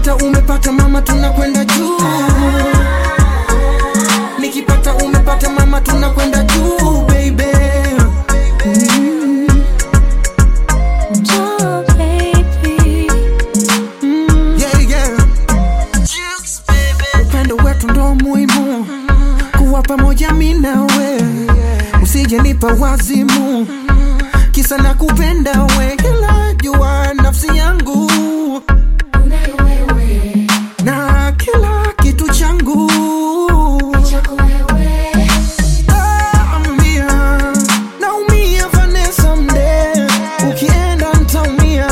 nikipata umepata mama tunakwenda juu nikipata umepata mama tunakwenda juu baby mm. Oh, baby. Mm, yeah, yeah. upendo wetu ndo muhimu kuwa pamoja mi nawe usije nipa wazimu kisa na kupenda we ila jua nafsi yangu Unayo wewe, na kila kitu changu chako wewe. Naumia, naumia Vanessa mde, ukienda ntaumia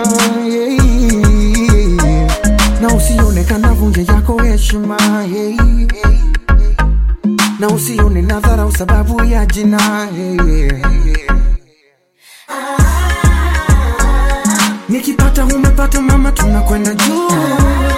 yeah. na usione kanavunja yako heshima yeah. na usione nadharau sababu ya jina yeah. nikipata umepata mama tunakwenda juu